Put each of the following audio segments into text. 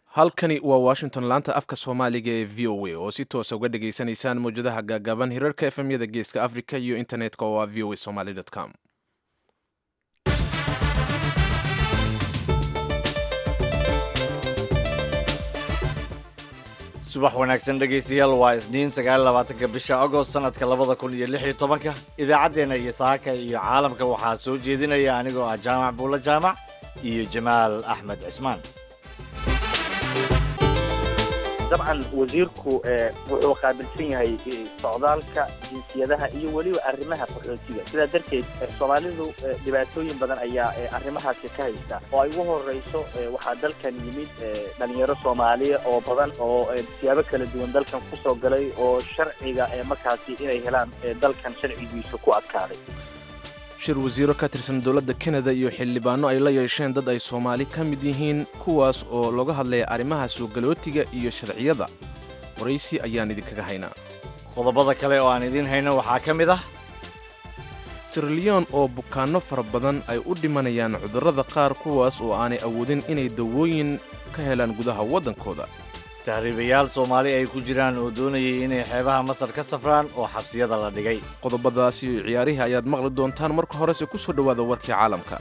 halkani waa washington laanta afka soomaaliga ee v o a oo si toosa uga dhageysanaysaan mawjadaha gaagaaban hirarka efmyada geeska africa iyo internetka oo ah v o a somaly com subax wanaagsan dhegaystayaal waa isniin sagaaylabaatanka bisha agost sanadka labada kun iyo lix iyo tobanka idaacaddeenna iyo saaka iyo caalamka waxaa soo jeedinaya anigoo ah jaamac buulla jaamac iyo jamaal axmed cismaan dabcan wasiirku wuxuu qaabilsan yahay socdaalka jinsiyadaha iyo weliba arrimaha qaxootiga sidaa darteed soomaalidu dhibaatooyin badan ayaa arrimahaasi ka haysta oo ay ugu horeyso waxaa dalkan yimid dhalinyaro soomaaliya oo badan oo siyaabo kala duwan dalkan kusoo galay oo sharciga markaasi inay helaan dalkan sharcigiisu ku adkaaday shir wasiiro ka tirsan dowladda kanada iyo xildhibaano ay la yeesheen dad ay soomaali ka mid yihiin kuwaas oo looga hadlaya arrimaha suugalootiga iyo sharciyada waraysi ayaan idinkaga haynaa qodobada kale oo aan idiin hayno waxaa ka mid ah sirliyon oo bukaanno fara badan ay u dhimanayaan cudurrada qaar kuwaas oo aanay awoodin inay dawooyin ka helaan gudaha waddankooda tahriibayaal soomaali ay ku jiraan oo doonayay inay xeebaha masar ka safraan oo xabsiyada la dhigay qodobadaas iyo ciyaarihii ayaad maqli doontaan marka horese ku soo dhowaada warkii caalamka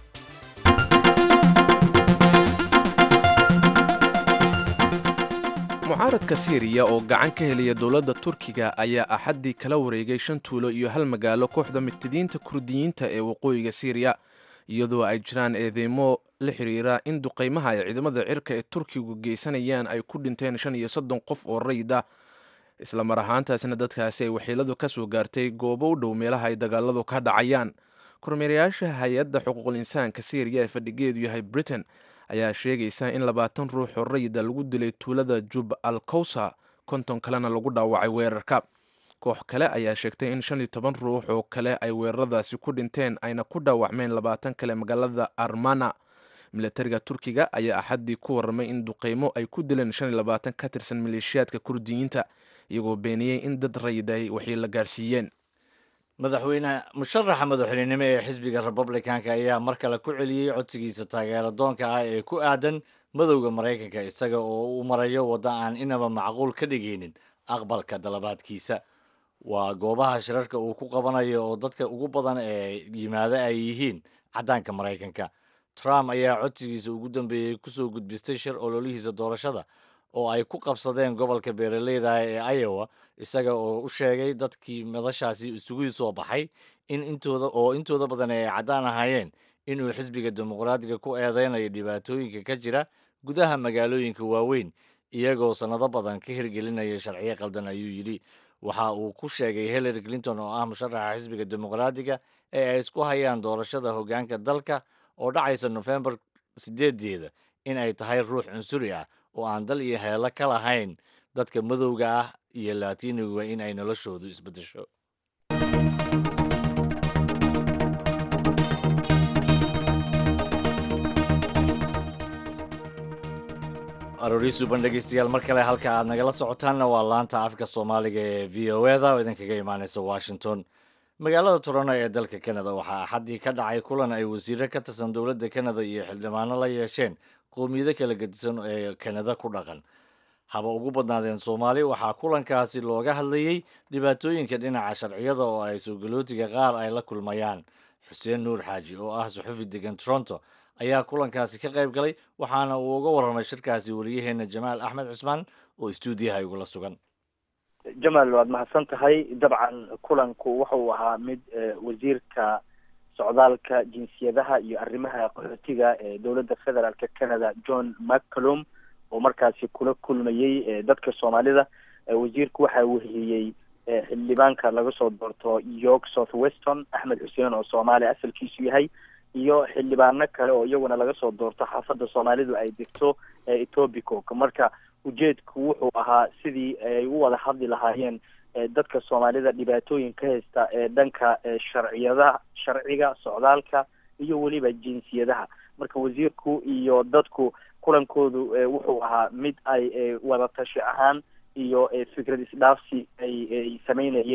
mucaaradka siiriya oo gacan ka helaya dowladda turkiga ayaa axaddii kala wareegay shan tuulo iyo hal magaalo kooxda mitidiinta kurdiyiinta ee waqooyiga siiriya iyadoo ay jiraan eedeymo la xiriira in duqaymaha ay ciidamada cirka ee turkigu geysanayaan ay ku dhinteen shan iyo soddon qof oo rayid ah isla mar ahaantaasna dadkaasi ay waxiiladu ka soo gaartay goobo u dhow meelaha ay dagaaladu ka dhacayaan kormeerayaasha hay-adda xuquuqul insaanka syriya ee fadhigeedu yahay britain ayaa sheegaysa in labaatan ruux oo rayida lagu dilay tuulada jub al kowsa konton kalena lagu dhaawacay weerarka koox kale ayaa sheegtay in shan iyo toban ruux oo kale ay weeraradaasi ku dhinteen ayna ku dhaawacmeen labaatan kale magaalada armana milatariga turkiga ayaa axaddii ku warramay in duqeymo ay ku dileen shan iyo labaatan ka tirsan maleeshiyaadka kurdiyiinta iyagoo beeniyey in dad rayid ay waxay la gaarsiiyeen madaxweyne musharaxa madaxweynenimo ee xisbiga republicanka ayaa mar kale ku celiyey codsigiisa taageero doonka ah ee ku aadan madowda maraykanka isaga oo u marayo wadda aan inaba macquul ka dhigaynin aqbalka dalabaadkiisa waa goobaha shirarka uu ku qabanayo oo dadka ugu badan ee yimaada ay yihiin caddaanka maraykanka trump ayaa codsigiisa ugu dambeeyey kusoo gudbistay shir ololihiisa doorashada oo ay ku qabsadeen gobolka beeraleyda ee iowa isaga oo u sheegay dadkii madashaasi isugu soo baxay in intooda oo intooda badan ay caddaan ahaayeen inuu xisbiga dimuqraadiga ku eedeynayo dhibaatooyinka ka jira gudaha magaalooyinka waaweyn iyagoo sannado badan ka hirgelinaya sharciyo qaldan ayuu yidhi waxa uu ku sheegay hillary clinton oo ah musharaxa xisbiga dimuqraadiga ee ay isku hayaan doorashada hoggaanka dalka oo dhacaysa nofembar sideedeeda in ay tahay ruux cunsuri ah oo aan dal iyo heelo ka lahayn dadka madowga ah iyo laatiiniga in ay noloshoodu isbeddesho aroori suuban dhegeystayaal mar kale halka aad nagala socotaanna waa laanta afka soomaaliga ee v o eda oo idinkaga imaaneysa washington magaalada toronto ee dalka canada waxaa axaddii ka dhacay kulan ay wasiiro ka tirsan dowladda canada iyo xildhibaano la yeesheen qowmiyado kala gedisan ee kanada ku dhaqan haba ugu badnaadeen soomaali waxaa kulankaasi looga hadlayey dhibaatooyinka dhinaca sharciyada oo ay soogalootiga qaar ay la kulmayaan xuseen nuur xaaji oo ah suxufi degan toronto ayaa kulankaasi ka qayb galay waxaana uu uga warramay shirkaasi wariyaheena jamaal axmed cismaan oo istuudiyaha igula sugan jamaal waad mahadsan tahay dabcan kulanku wuxuu ahaa mid wasiirka socdaalka jinsiyadaha iyo arrimaha qaxootiga ee dowladda federaalka canada john mccalum oo markaasi kula kulmayey dadka soomaalida wasiirku waxaa wehiyey xildhibaanka laga soo doorto york south weston axmed xuseen oo soomaali asalkiisu yahay iyo xildhibaano kale oo iyaguna laga soo doorto xaafadda soomaalidu ay degto etobicoke marka ujeedku wuxuu ahaa sidii ay u wada hadli lahaayeen dadka soomaalida dhibaatooyin ka haysta ee dhanka sharciyadaha sharciga socdaalka iyo weliba jinsiyadaha marka wasiirku iyo dadku kulankoodu wuxuu ahaa mid ay wada tashi ahaan iyo fikrad isdhaafsi ay ay sameynayeen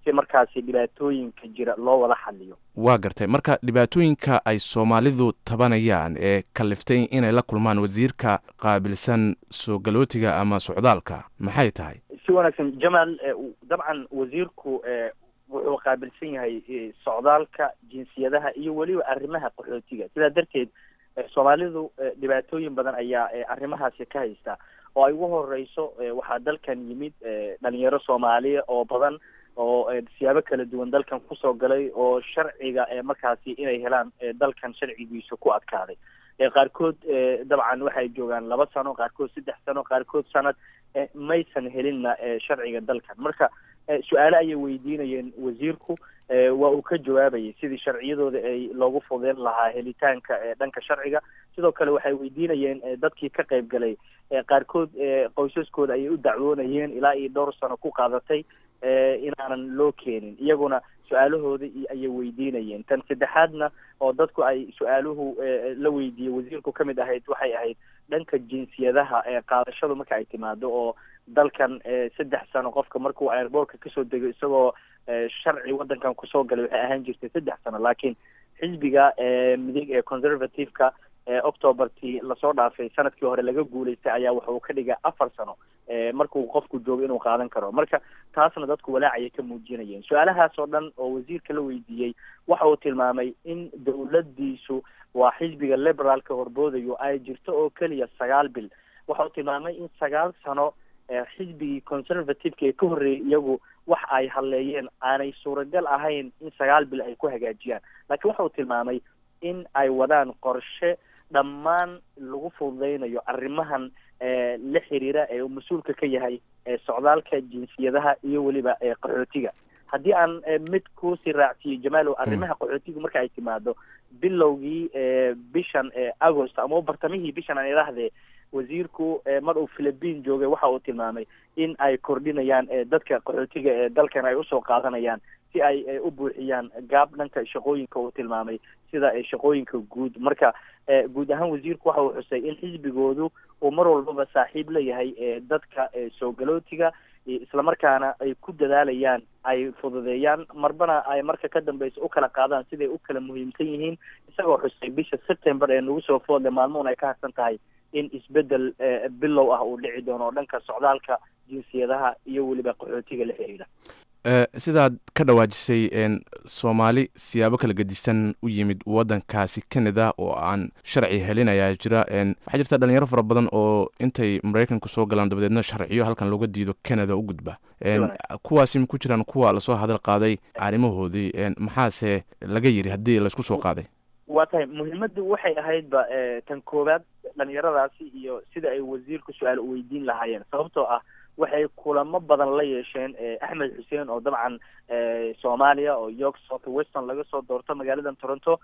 si markaasi dhibaatooyinka jira loo wada xaliyo waa gartay marka dhibaatooyinka ay soomaalidu tabanayaan ee kaliftay inay la kulmaan wasiirka qaabilsan soo galootiga ama socdaalka maxay tahay si wanaagsan jamaal dabcan wasiirku wuxuu qaabilsan yahay socdaalka jinsiyadaha iyo weliba arrimaha qaxootiga sidaa darteed soomaalidu dhibaatooyin badan ayaa arrimahaasi ka haysta oo ay ugu horeyso waxaa dalkan yimid dhalinyaro soomaaliya oo badan oo siyaabo kala duwan dalkan kusoo galay oo sharciga markaasi inay helaan dalkan sharcigiisa ku adkaaday qaarkood dabcan waxay joogaan laba sano qaarkood saddex sano qaarkood sanad maysan helinna sharciga dalkan marka su-aale ayay weydiinayeen wasiirku waa uu ka jawaabayay sidii sharciyadooda ay loogu fudeyn lahaa helitaanka dhanka sharciga sidoo kale waxay weydiinayeen dadkii ka qayb galay qaarkood qoysaskooda ayay u dacwoonayeen ilaa iyo dhowr sano ku qaadatay inaanan loo keenin iyaguna su-aalahooda ayay weydiinayeen tan saddexaadna oo dadku ay su-aaluhu la weydiiyey wasiirku ka mid ahayd waxay ahayd dhanka jinsiyadaha qaadashadu marka ay timaado oo dalkan saddex sano qofka markuu airboortka kasoo dego isagoo sharci wadankan kusoo galay waxay ahaan jirtay saddex sano laakiin xisbiga midig ee conservative-ka octobertii lasoo dhaafay sanadkii hore laga guulaystay ayaa wuxuu ka dhigay afar sano markuu qofku joogo inuu qaadan karo marka taasna dadku walaacayay ka muujinayeen su-aalahaas oo dhan oo wasiirka la weydiiyey waxa uu tilmaamay in dowladiisu waa xisbiga liberaalka horboodayo ay jirto oo keliya sagaal bil waxa uu tilmaamay in sagaal sano xisbigii conservative-ka ee ka horreeyay iyagu wax ay hadleeyeen aanay suuragal ahayn in sagaal bil ay ku hagaajiyaan laakiin waxa uu tilmaamay in ay wadaan qorshe dhammaan lagu fududeynayo arrimahan la xiriira ee uu mas-uulka ka yahay socdaalka jinsiyadaha iyo weliba qaxootiga haddii aan mid kuusii raacsiiyo jamaalow arrimaha qaxootiga marka ay timaado bilowgii bishan agost ama bartamihii bishan aan idhaahdee wasiirku mar uu philippine joogay waxa uu tilmaamay in ay kordhinayaan dadka qaxootiga ee dalkan ay usoo qaadanayaan si ay u buuxiyaan gaab dhanka shaqooyinka uu tilmaamay sida shaqooyinka guud marka guud ahaan wasiirku waxa uu xusay in xisbigoodu uu mar walbaba saaxiib la yahay dadka soo galootiga islamarkaana ay ku dadaalayaan ay fududeeyaan marbana ay marka ka dambeysa u kala qaadaan siday u kala muhiimsan yihiin isagoo xusay bisha september ee nagu soo foodle maalmoon ay ka harsan tahay in isbedel bilow ah uu dhici doono oo dhanka socdaalka jinsiyadaha iyo weliba qaxootiga la xiriira sidaad ka dhawaajisay soomaali siyaabo kala gedisan u yimid wadankaasi canada oo aan sharci helin ayaa jira waxaa jirta dhalinyaro fara badan oo intay maraykanku soo galaan dabadeedna sharciyo halkan looga diido canada u gudba kuwaasi ma ku jiraan kuwa lasoo hadal qaaday arrimahoodii maxaase laga yiri haddii laysku soo qaaday waa tahay muhiimaddu waxay ahaydba tan koowaad dhalinyaradaasi iyo sida ay wasiirku su-aal u weydiin lahaayeen sababtoo ah waxay kulamo badan la yeesheen axmed xuseen oo dabcan soomaaliya oo york south weston laga soo doorto magaaladan toronto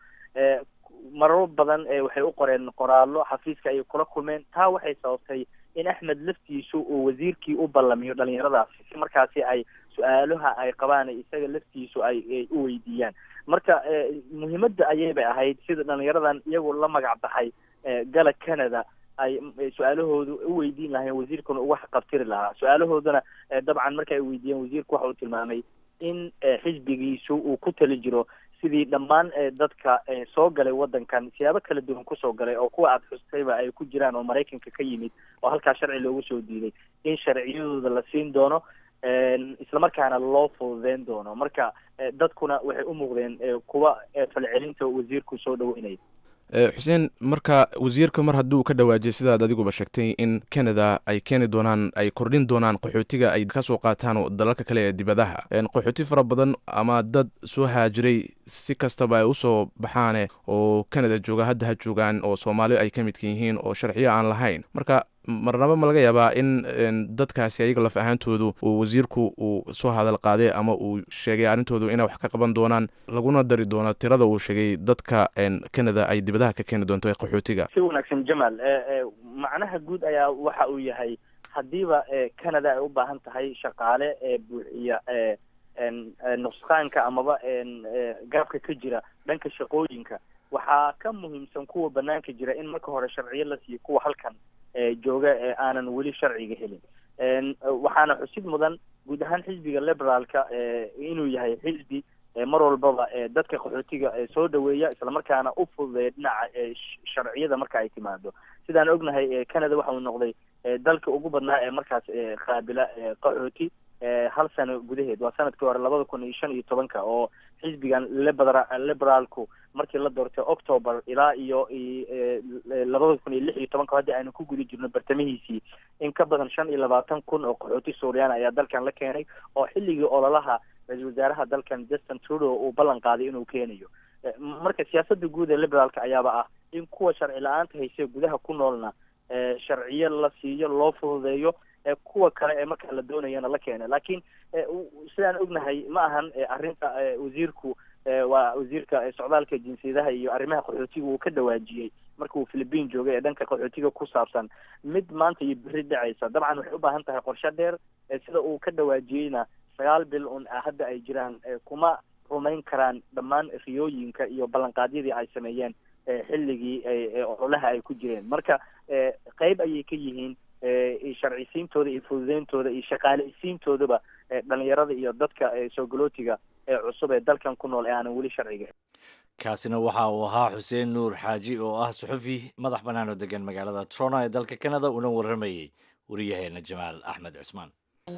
mararo badan waxay u qoreen qoraallo xafiiska ayay kula kulmeen taa waxay sababtay in axmed laftiisu uu wasiirkii u ballamiyo dhalinyaradaasi si markaasi ay su-aalaha ay qabaan isaga laftiisu ay u weydiiyaan marka muhiimadda ayaybay ahayd sida dhalinyaradan iyagu la magac baxay gala canada ay su-aalahoodu u weydiin lahayn wasiirkuna uga qabtiri lahaa su-aalahoodana dabcan marka ay weydiiyeen wasiirku waxa uu tilmaamay in xisbigiisu uu ku tali jiro sidii dhammaan dadka soo galay wadankan siyaabo kala duwan kusoo galay oo kuwa aada xustayba ay ku jiraan oo maraykanka ka yimid oo halkaa sharci loogu soo diiday in sharciyadooda la siin doono islamarkaana loo fududeyn doono marka dadkuna waxay u muuqdeen kuwa falcelinta wasiirku soo dhaweynaya xuseen marka wasiirka mar hadduu ka dhawaajiyay sidaad adiguba sheegtay in canada ay keeni doonaan ay kordhin doonaan qaxootiga ay kasoo qaataan dalalka kale ee dibadaha qaxooti fara badan ama dad soo haajiray si kastaba ay usoo baxaane oo canada jooga hadda ha joogaan oo soomaali ay ka midka yihiin oo sharciyo aan lahayn marka marnaba ma laga yaabaa in dadkaasi ayaga laf ahaantoodu uu wasiirku uu soo hadal qaaday ama uu sheegay arrintoodu inay wax ka qaban doonaan laguna dari doono tirada uu sheegay dadka canada ay dibadaha ka keeni doonto ee qaxootiga si wanaagsan jamaal macnaha guud ayaa waxa uu yahay haddiiba canada ay u baahan tahay shaqaale buuxiya nuqsaanka amaba gaabka ka jira dhanka shaqooyinka waxaa ka muhiimsan kuwa banaanka jira in marka hore sharciyo la siiyo kuwa halkan jooga ee aanan weli sharciga helin waxaana xusid mudan guud ahaan xisbiga liberaalka inuu yahay xisbi mar walbaba dadka qaxootiga soo dhaweeya islamarkaana u fududeeya dhinaca sharciyada marka ay timaado sidaan ognahay canada waxa uu noqday dalka ugu badnaa ee markaas qaabila qaxooti hal sano gudaheed waa sanadkii hore labada kun iyo shan iyo tobanka oo xisbigan libera liberaalku markii la doortay october ilaa iyo labada kun iyo lix iyo tobanka haddi aynu ku guda jirno bartamihiisii in ka badan shan iyo labaatan kun oo qaxooti suuriyaana ayaa dalkan la keenay oo xilligii ololaha ra-iisul wasaaraha dalkan justin trudeau uu ballan qaaday inuu keenayo marka siyaasada guud ee liberaalka ayaaba ah in kuwa sharci la-aanta hayse gudaha ku noolna sharciyo la siiyo loo fududeeyo kuwa kale ee markaa la doonayana la keena laakiin sidaan ognahay ma ahan arrinta wasiirku waa wasiirka socdaalka jinsiyadaha iyo arrimaha qaxootiga uu ka dhawaajiyey marka uu philippine joogay ee dhanka qaxootiga ku saabsan mid maanta iyo beri dhacaysa dabcan waxay u baahan tahay qorshe dheer sida uu ka dhawaajiyeyna sagaal bil un hadda ay jiraan kuma rumayn karaan dhammaan riyooyinka iyo ballanqaadyadii ay sameeyeen xilligii ololaha ay ku jireen marka qeyb ayay ka yihiin sharcisiintooda iyo fududeyntooda iyo shaqaaleysiintoodaba dhalinyarada iyo dadka soogolootiga ee cusub ee dalkan ku nool ee aanan weli sharciga kaasina waxa uu ahaa xuseen nuur xaaji oo ah suxufi madax bannaan oo degan magaalada toronto ee dalka canada una warramayey wariyaheena jamaal axmed cismaan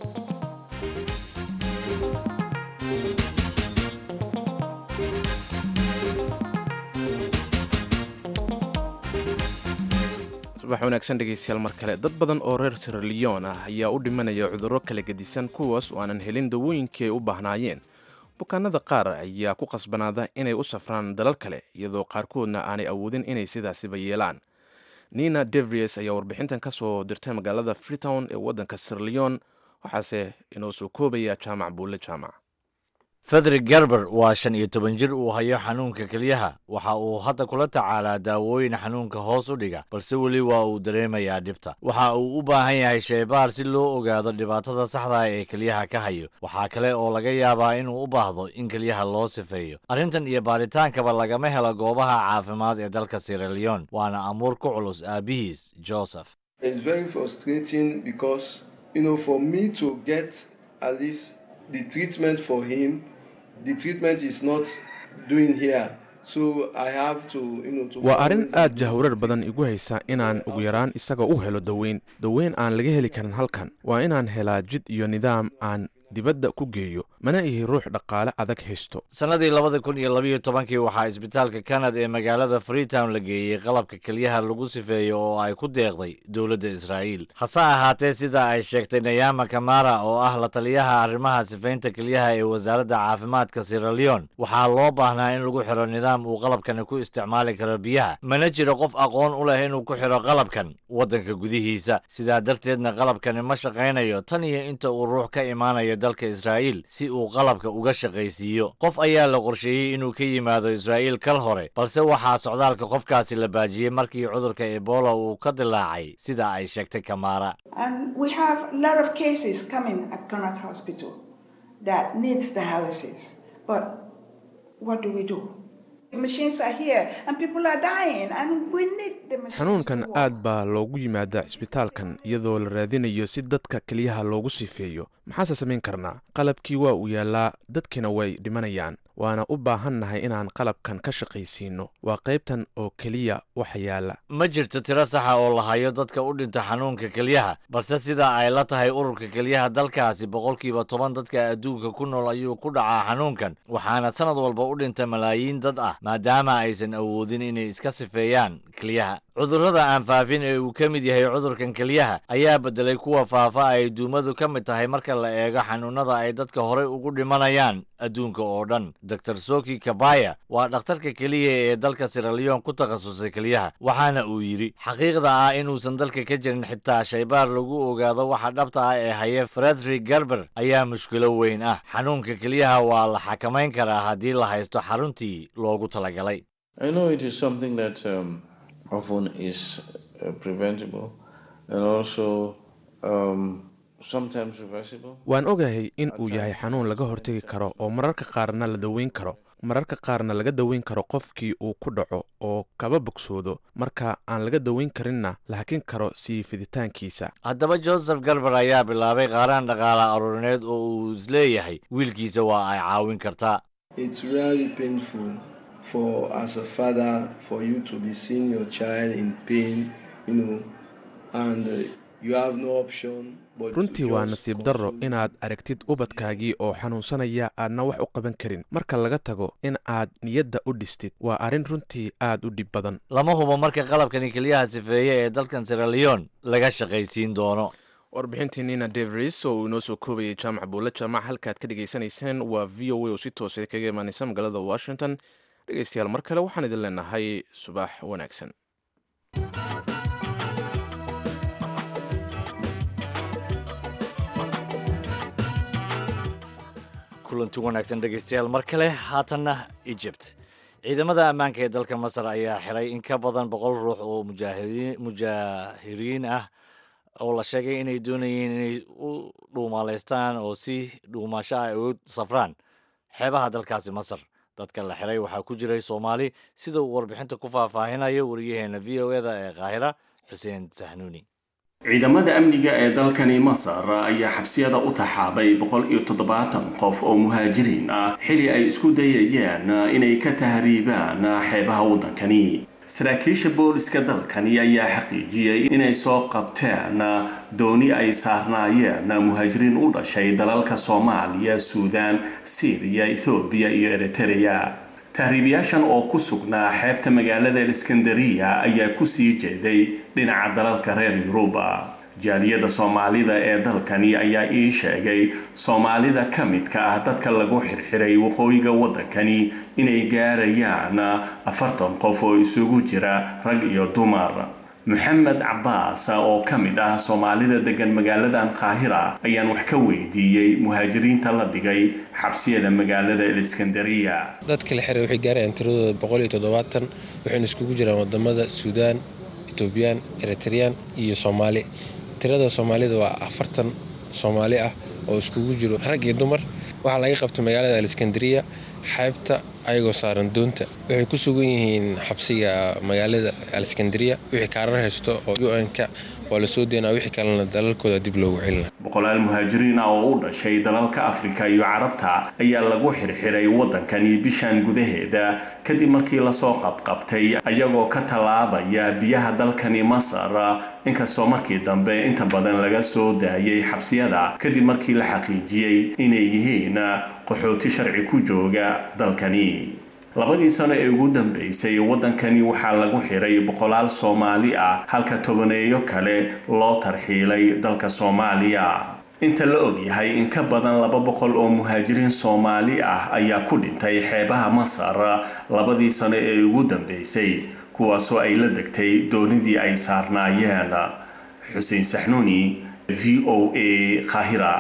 subax wanaagsan dhegaystayaal mar kale dad badan oo reer siraliyon ah ayaa u dhimanaya cudurro kala gedisan kuwaas oo aanan helin dawooyinkii ay u baahnaayeen bukaanada qaar ayaa ku qasbanaada inay u safraan dalal kale iyadoo qaarkoodna aanay awoodin inay sidaasiba yeelaan nina devries ayaa warbixintan ka soo dirtay magaalada freetown ee waddanka siraliyon waxaase inoo soo koobaya jaamac buulle jaamac federik gerber waa shan iyo toban jir uu hayo xanuunka kelyaha waxa uu hadda kula tacaalaa daawooyin xanuunka hoos u dhiga balse weli waa uu dareemayaa dhibta waxa uu u baahan yahay shaybaar si loo ogaado dhibaatada saxda ee kelyaha ka hayo waxaa kale oo laga yaabaa inuu u baahdo in kelyaha loo sifeeyo arrintan iyo baaritaankaba lagama helo goobaha caafimaad ee dalka siraliyon waana amuur ku culus aabihiis joseph the treatment for him the treatment is not doing here so i have to you know to waa arrin aad jahwarar badan igu haysa inaan ugu yaraan isaga u helo daweyn daweyn aan laga heli karin halkan waa inaan helaa jid iyo nidaam aan dibadda ku geeyo mana ihi ruux dhaqaale adag haysto sannadii labada kun iyo labayo tobankii waxaa isbitaalka canada ee magaalada freetown la geeyey qalabka kelyaha lagu sifeeyo oo ay ku deeqday dowladda israa'iil hase ahaatee sida ay sheegtay nayama kamara oo ah la taliyaha arrimaha sifaynta kelyaha ee wasaaradda caafimaadka siraliyon waxaa loo baahnaa in lagu xiro nidaam uu qalabkani ku isticmaali karo biyaha mana jiro qof aqoon u leh inuu ku xiro qalabkan waddanka gudihiisa sidaa darteedna qalabkani ma shaqaynayo tan iyo inta uu ruux ka imaanayo dalka israa'iil si uu qalabka uga shaqaysiiyo qof ayaa la qorsheeyey inuu ka yimaado israa'iil kal hore balse waxaa socdaalka qofkaasi la baajiyey markii cudurka ebola uu ka dilaacay sida ay sheegtay kamaara xanuunkan aad baa loogu yimaadaa cisbitaalkan iyadoo la raadinayo si dadka keliyaha loogu sifeeyo maxaase samayn karnaa qalabkii waa uu yaallaa dadkiina way dhimanayaan waana u baahannahay inaan qalabkan ka shaqaysiinno waa qaybtan oo keliya waxa yaalla ma jirto tiro saxa oo la hayo dadka u dhinta xanuunka kelyaha balse sida ay la tahay ururka kelyaha dalkaasi boqolkiiba toban dadka adduunka ku nool ayuu ku dhacaa xanuunkan waxaana sanad walba u dhinta malaayiin dad ah maadaama aysan awoodin inay iska sifeeyaan kelyaha cudurrada aan faafin ee uu ka mid yahay cudurkan kelyaha ayaa beddelay kuwa faafa ay duumadu ka mid tahay marka la eego xanuunada ay dadka horey ugu dhimanayaan adduunka oo dhan dor soki kabaya waa dhakhtarka keliya ee dalka siraliyon ku takhasusay kelyaha waxaana uu yidhi xaqiiqda ah inuusan dalka ka jirin xitaa shaybaar lagu ogaado waxa dhabta ah ee haya frederick gerber ayaa mushkilo weyn ah xanuunka kelyaha waa la xakamayn karaa haddii la haysto xaruntii loogu talagalay waan ogahay in uu yahay xanuun laga hortegi karo oo mararka qaarna la daweyn karo mararka qaarna laga daweyn karo qofkii uu ku dhaco oo kaba bogsoodo marka aan laga daweyn karinna la hakin karo sii fiditaankiisa haddaba joseph garber ayaa bilaabay qaaraan dhaqaala aruurineed oo uu isleeyahay wiilkiisa waa ay caawin kartaa It's really painful for as a father for you to be seeing your child in pain, you know, and uh, you have no option but to runtii waa just nasiib darro console inaad aragtid ubadkaagii oo xanuunsanaya aadna wax u qaban karin marka laga tago in aad niyadda u dhistid waa arrin runtii aad u dhib badan lama hubo marka qalabkani keliyaha sifeeye ee dalkan sierra leone laga shaqaysiin doono warbixintii nina devris oo uu inoo soo koobayay jaamac buulle jaamac halkaad ka dhegaysanayseen waa v o a oo si toosa kaga imaaneysa magaalada washington dhegeystayaal mar kale waxaan idin leenahay subax wanaagsan kulanti wanaagsan dhegeystayaal mar kale haatanna egypt ciidamada ammaanka ee dalka masar ayaa xiray in ka badan boqol ruux oo mujaahiriin mujaahiriin ah oo la sheegay inay doonayeen inay u dhuumaaleystaan oo si dhuumasho ah ay u safraan xeebaha dalkaasi masar dadka la xiray waxaa ku jiray soomaali sida uu warbixinta ku faahfaahinayo wariyaheena v o eda ee qaahira xuseen sahnuuni ciidamada amniga ee dalkani masar ayaa xabsiyada u taxaabay boqol iyo toddobaatan qof oo muhaajiriin ah xili ay isku dayayeen inay ka tahriibaan xeebaha waddankani saraakiisha booliska dalkani ayaa xaqiijiyey inay soo qabteen dooni ay saarnaayeen muhaajiriin u dhashay dalalka soomaaliya suudaan siiriya ethoobiya iyo eritereya tahriibayaashan oo ku sugnaa xeebta magaalada iskandariya ayaa kusii jeeday dhinaca dalalka reer yuruba jaaliyada soomaalida ee dalkani ayaa ii sheegay soomaalida ka midka ah dadka lagu xirxiray waqooyiga waddankani inay gaarayaan afartan qof oo isugu jira rag iyo dumar maxamed cabaas oo ka mid ah soomaalida degan magaaladan qaahira ayaan wax ka weydiiyey muhaajiriinta la dhigay xabsiyada magaalada iskandariya dadka la xiray waxay gaarayaan tiradooda boqol iyo toddobaatan waxayna iskugu jiraan wadamada suudaan etoobiyaan eritreyaan iyo soomaali tirada soomaalida waa afartan soomaali ah oo iskugu jiro rag iyo dumar waxaa laga qabtay magaalada aleskandariya xeebta ayagoo saaran doonta waxay ku sugan yihiin xabsiga magaalada aleskandariya wixii kaarar haysto oo u-n-ka waa lasoo deynaa wixii kalena dalalkooda dib loogu celina boqolaal muhaajiriin ah oo u dhashay dalalka afrika iyo carabta ayaa lagu xirxiray waddankani bishan gudaheeda kadib markii lasoo qabqabtay ayagoo ka tallaabaya biyaha dalkani masar inkastoo markii dambe inta badan laga soo daayay xabsiyada kadib markii la xaqiijiyey inay yihiin qaxooti sharci ku jooga dalkani labadii sano ee ugu dambeysay waddankani waxaa lagu xiray boqolaal soomaali ah halka tobaneeyo kale loo tarxiilay dalka soomaaliya inta la ogyahay in ka badan laba boqol oo muhaajiriin soomaali ah ayaa ku dhintay xeebaha masar labadii sano ee ugu dambeysay kuwaasoo ay la degtay doonidii ay saarnaayeen xuseen saxnuuni v o a qaahira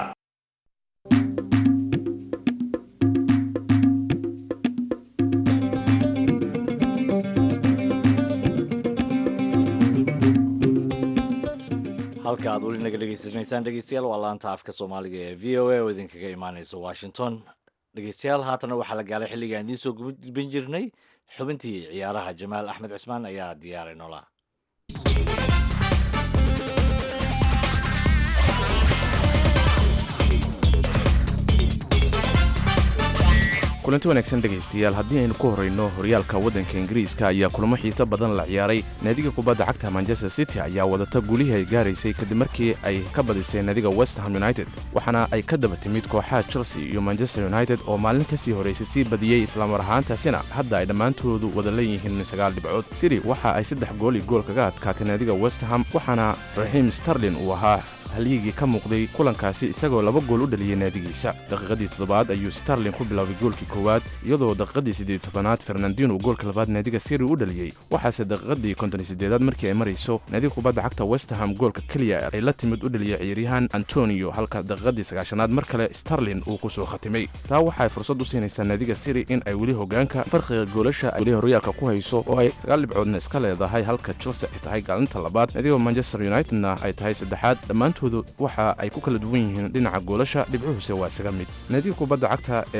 halka aad weli naga dhegeysanaysaan dhegeystayaal waa laanta afka soomaaliga ee v o a oo idinkaga imaaneysa washington dhegeystayaal haatana waxaa la gaaray xilligaan idiin soo gudbin jirnay xubintii ciyaaraha jamaal axmed cismaan ayaa diyaaray noolaa kulanti wanaagsan dhegaystayaal haddii aynu ku horrayno horyaalka waddanka ingiriiska ayaa kulamo xiiso badan la ciyaaray naadiga kubadda cagta manchester city ayaa wadata gulihii ay gaaraysay kadib markii ay ka badisay naadiga westham united waxaana ay ka daba timid kooxaha chelsea iyo manchester united oo maalin ka sii horraysay sii badiyey islamar ahaantaasina hadda ay dhammaantoodu wada leeyihiin sagaal dhibcood city waxa ay saddex gool iyo gool kaga adkaatay naadiga westham waxaana raxiim starlin uu ahaa halyigii ka muuqday kulankaasi isagoo laba gool u dhaliyey naadigiisa daqiiqadii toddobaad ayuu starlin ku bilaabay goolkii koowaad iyadoo daqiiqadii siddeed tobanaad fernandino goolka labaad naadiga siri u dhaliyey waxaase daqiiqadii konton sideedaad markii ay marayso naadiga kubadda cagta westham goolka keliya ay la timid u dhaliyey ciyaaryahan antonio halka daqiiqadii sagaashanaad mar kale starlin uu ku soo khatimay taa waxaay fursad u siinaysaa naadiga siri in ay weli hogaanka farqiga goolasha ay weli horyaalka ku hayso oo ay sagaal dhibcoodna iska leedahay halka chelsea ay tahay gaalinta labaad naadiga manchester unitedna ay tahay saddexaad dhammaantood waxa ay ku kala duwan yihiin dhinaca goolasha dhibcuhuse waa isaga mid naadiga kubadda cagta ee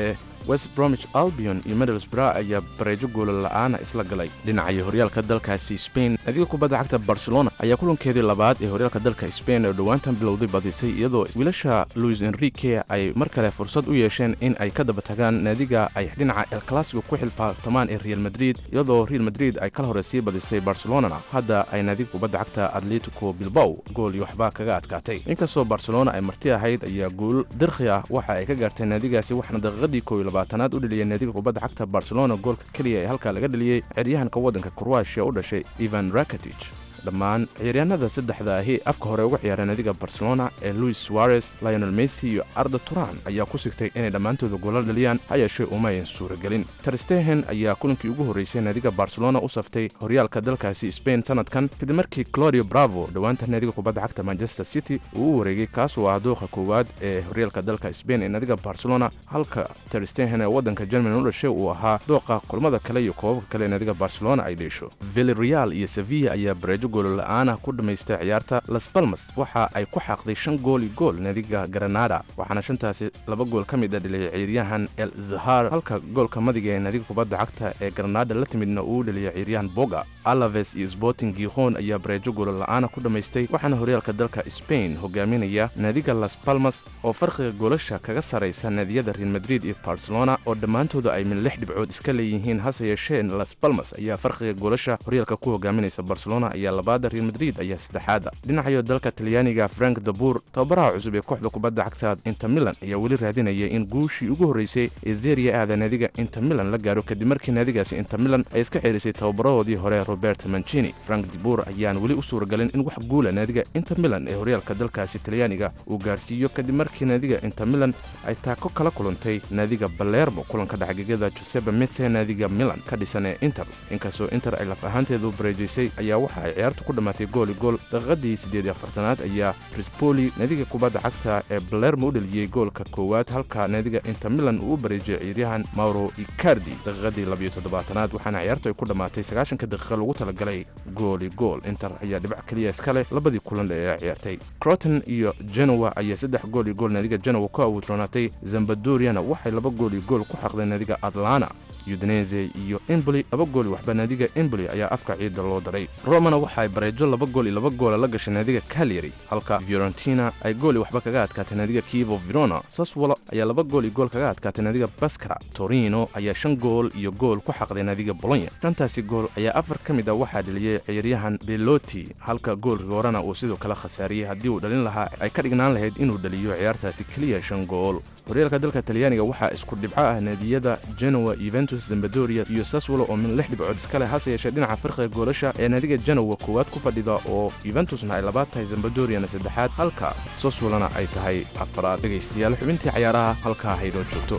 west bromich albion iyo middlesbrough ayaa bareejo goola la'aana isla galay dhinacayo horyaalka dalkaasi spain nadiga kubadda cagta barcelona ayaa kulankeedii labaad ee horyaalka dalka spain oo dhowaantan bilowday badisay iyadoo wiilasha luis enrique ay mar kale fursad u yeesheen in ay ka daba tagaan naadiga ay dhinaca el clasico ku xilfaartamaan ee real madrid iyadoo real madrid ay kala hore sii badisay barcelonana hadda ay naadiga kubadda cagta atletico bilbow gool iyo waxbaa kaga adkaatay inkastoo barcelona ay marti ahayd ayaa guul dirkhi ah waxa ay ka gaartay naadigaasi waxaana daqiiqadii koow iyo labaatanaad u dheliyay naadiga kubadda cagta barcelona goolka keliya ee halkaa laga dheliyey ciryahanka waddanka kroatia u dhashay ivan rakatij dhammaan ciyaaryahanada saddexda ahi afka hore uga ciyaara naadiga barcelona ee luis suarez lionel messi iyo arda turan ayaa ku sigtay inay dhammaantooda goolal dhaliyaan ha yeeshee uma ayan suuragelin terstehen ayaa kulankii ugu horreysay naadiga barcelona u saftay horyaalka dalkaasi spain sanadkan kadib markii clodio bravo dhowaanta naadiga kubadda cagta manchester city uu u wareegay kaasoo ah dooqa koowaad ee horyaalka dalka spain ee naadiga barcelona halka terstehen ee waddanka germany u dhashay uu ahaa dooqa kulmada kale iyo koobabka kale ee naadiga barcelona ay dheesho villarreal iyo sevilla ayaa bareejo goolola'aana ku dhammaystay ciyaarta las balmas waxa ay ku xaaqday shan gool iyo gool naadiga granada waxaana shantaasi laba gool ka mid a dheliyay ciyaaryahan el zahar halka goolka madiga ee naadiga kubadda cagta ee granada la timidna uu dheliyay ciyaaryahan boga alaves iyo sporting gikhon ayaa bareejo goolola'aana ku dhammaystay waxaana horyaalka dalka spain hogaaminaya naadiga las balmas oo farqiga goolasha kaga saraysa naadiyada real madrid iyo barcelona oo dhammaantooda ay min lix dhibcood iska leeyihiin hase yeeshee las balmas ayaa farqiga goolasha horyaalka ku hogaaminaysa barcelona ayaa labaada real madrid ayaa saddexaada dhinacayo dalka talyaaniga frank dabur tababaraha cusub ee kooxda kubadda cagta inter milan ayaa weli raadinaya in guushii ugu horreysay ee zeria aada naadiga inter milan la gaaro kadib markii naadigaasi inter milan ay iska xeerisay tababarahoodii hore robert mancini frank dibur ayaan weli u suuragalin in wax guula naadiga inter milan ee horyaalka dalkaasi talyaaniga uu gaarsiiyo kadib markii naadiga inter milan ay taako kala kulantay naadiga balermo kulanka dhexgegada josebe mese naadiga milan ka dhisan ee inter inkastoo inter ay laf ahaanteedu bareejaysay ayaa waxa ay ciyaartu ku dhammaatay gooli gool daqiiqadii siddeed iyo afartanaad ayaa rispoli naadiga kubadda cagta ee balermo u dheliyey goolka koowaad halka naadiga inter milan uu u bareejiyey ciyaaryahan mauro icardi daqiiqadii labiyo toddobaatanaad waxaana ciyaartu ay ku dhammaatay sagaashanka daqiiqa lagu talagalay gooli gool inter ayaa dhibac keliya iska leh labadii kulan ee ciyaartay croton iyo genowa ayaa saddex gool iyo gool naadiga genowa ku awoodroonaatay zambadoriana waxay laba gool iyo gool ku xaqdeen naadiga atlana udinese iyo emboli laba gool waxba naadiga emboli ayaa afka ciidda loo daray romana waxa ay bareejo laba gool iyo laba goola la gashay naadiga calyary halka fiorentina ay gooli waxba kaga adkaatay naadiga kivo verona saswolo ayaa laba gool iyo gool kaga adkaatay naadiga baskara torino ayaa shan gool iyo gool ku xaqday naadiga bolonya shantaasi gool ayaa afar ka mid a waxaa dheliyey ciyaaryahan beloti halka goolka horena uu sidoo kale khasaariyey haddii uu dhalin lahaa ay ka dhignaan lahayd inuu dhaliyo ciyaartaasi keliya shan gool horyaalka dalka talyaaniga waxaa isku dhibco ah naadiyada genowa yuventus zambadoria iyo saswolo oo min lix dhibcood iska leh hase yeeshee dhinaca farqiga goolasha ee naadiga genowa koowaad ku fadhida oo yuventusna ay labaad tahay zambadoriana saddexaad halka saswolona ay tahay afaraad dhegaystayaal xubintii cayaaraha halkaa haynoo joogto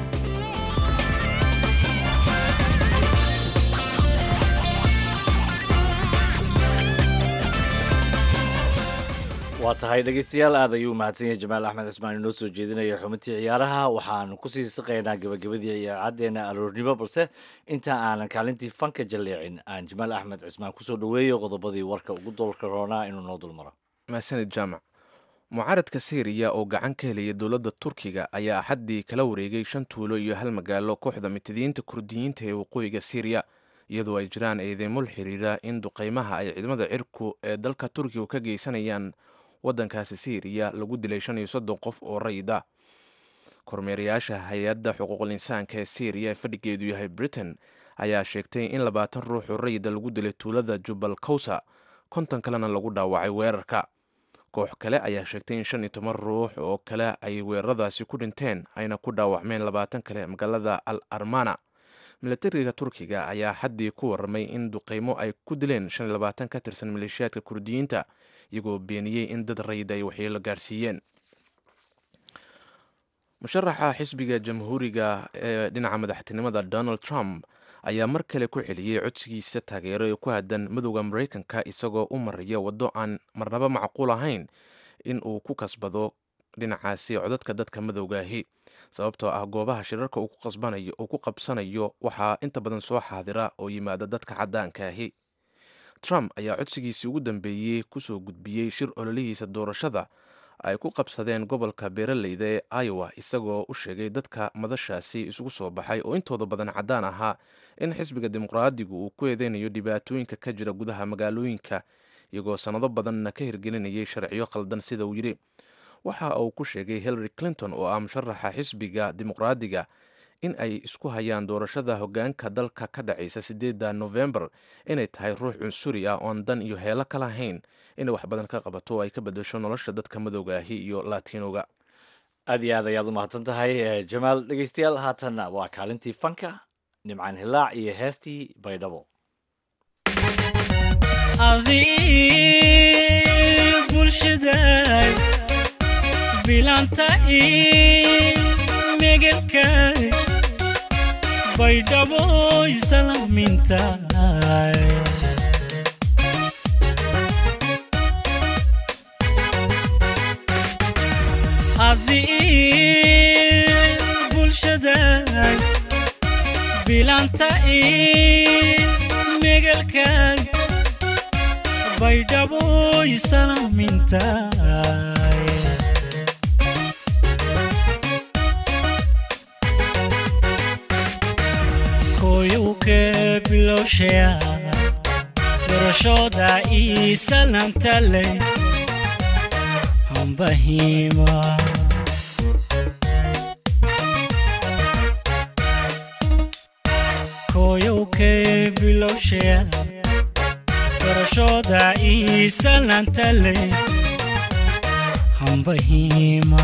waa tahay dhegeystayaal aad ayuu mahadsan yahay jamaal axmed cismaan inoo soo jeedinaya xubintii ciyaaraha waxaanu kusii siqaynaa gabagabadii ciyaacaddeena aroornimo balse inta aanan kaalintii fanka jalleecin aan jamaal axmed cismaan kusoo dhoweeyo qodobadii warka ugu dolka roonaa inuu noo dulmaro mahadsanid jaamac mucaaradka syriya oo gacan ka helaya dowladda turkiga ayaa axaddii kala wareegay shan tuulo iyo hal magaalo kooxda mitidiinta kurdiyiinta ee waqooyiga syriya iyadoo ay jiraan eedeymo la xiriira in duqaymaha ay ciidamada cirku ee dalka turkiga ka geysanayaan waddankaasi syriya lagu dilay shan iyo soddon qof oo rayida kormeerayaasha hay-adda xuquuqul insaanka ee syriya ee fadhigeedu yahay britain ayaa sheegtay in labaatan ruux oo rayida lagu dilay tuulada jubal kawsa konton kalena lagu dhaawacay weerarka koox kale ayaa sheegtay in shan iyo toban ruux oo kale ay weeraradaasi ku dhinteen ayna ku dhaawacmeen labaatan kale magaalada al armana milatariga turkiga ayaa xaddii ku warramay in duqeymo ay ku dileen shan iyo labaatan ka tirsan maleeshiyaadka kurdiyiinta iyagoo beeniyey in dad rayid ay waxyeelo gaarsiiyeen musharaxa xisbiga jamhuuriga ee dhinaca madaxtinimada donald trump ayaa mar kale ku celiyey codsigiisa taageero ee ku aadan madowda maraykanka isagoo u maraya waddo aan marnaba macquul ahayn in uu ku kasbado dhinacaasi codadka dadka madowgaahi sababtoo ah goobaha shirarka uu ku qabsanayo waxaa inta badan soo xaadira oo yimaada dadka cadaankaahi trump ayaa codsigiisii ugu dambeeyey kusoo gudbiyey shir ololihiisa doorashada ay ku qabsadeen gobolka beeraleyda ee iowa isagoo u sheegay dadka madashaasi isugu soo baxay oo intooda badan caddaan ahaa in xisbiga dimuqraadigu uu ku eedeynayo dhibaatooyinka ka jira gudaha magaalooyinka iyagoo sannado badanna ka hirgelinayay sharciyo khaldan sida uu yidhi waxa uu ku sheegay hillary clinton oo ah musharaxa xisbiga dimuqraadiga in ay isku hayaan doorashada hoggaanka dalka ka dhacaysa sideedda nofembar inay tahay ruux cunsuri ah oon dan iyo heelo ka lahayn inay wax badan ka qabato oo ay ka bedesho nolosha dadka madowga ahi iyo latinoga aad iyo aad ayaad u mahadsan tahay jamaal dhegeystayaal haatanna waa kaalintii fanka nimcaan hilaac iyo heestii baydhabo bulshada bilanta megelka baydhabo islaminta adi bulshada bilanta megelka baydhabo islaminta koyuke bilowshaya dorashooda iisalantale hambahima koyuke bilowshaya dorashooda iisalantale hambahima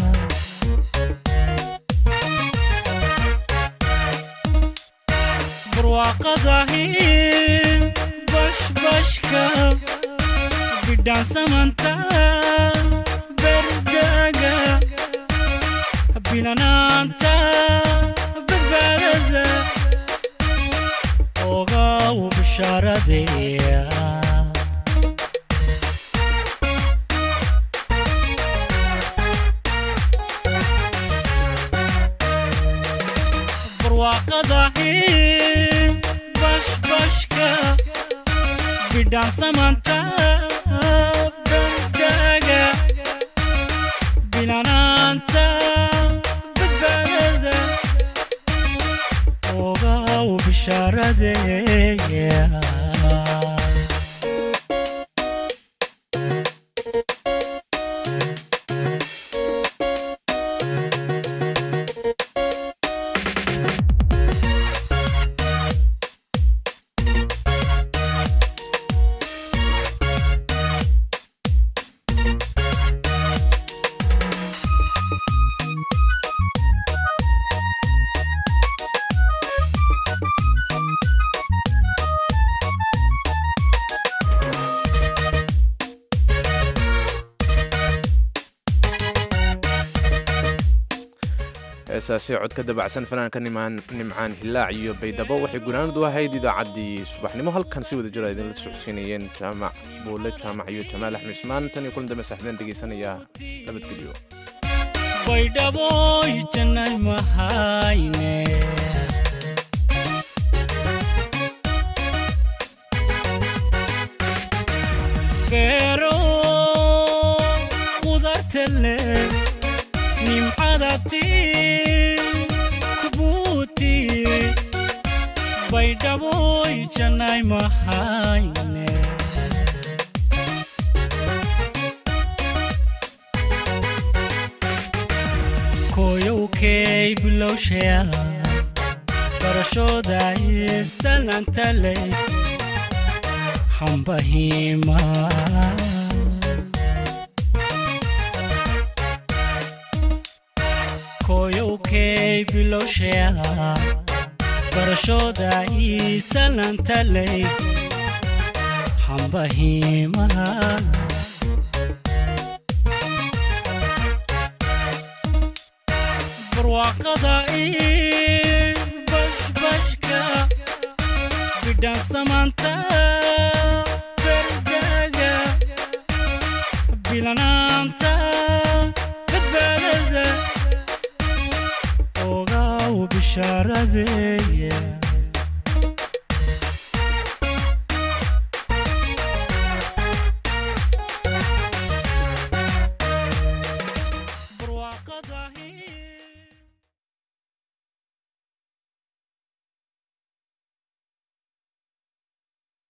barwaaqadahi bashbashka bidhaansamanta berdaaga bilanaanta badbaadada ogaw bishaaradeya barwaaqadahi bashbashka bidhaansamanta berdaaga bilanaanta badbaadada ogaw bishaaradeya heesaasi cod ka dabacsan fanaanka nimcaan hilaac iyo baydhabo waxay gunaanadu ahayd idaacaddii subaxnimo halkan si wada jira idinla socodsiinayeen jaamac buule jaamac iyo jamaal axmed ismaan tan iyo kulan dambe saaxiibeen dhegeysanaya nabadgelyo baydhabo janay mahayne beero qudartale nimcadati kubuuti baydhabo janay mahayne koyowkey bilowshaya barashooda isalantale hambahima koyowkey bilowshaya barashooda isalantale hambahima barwaaqada ii bashbashka bidhaansamanta berdaaga bilanaanta badbaadada ogaw bishaaradeya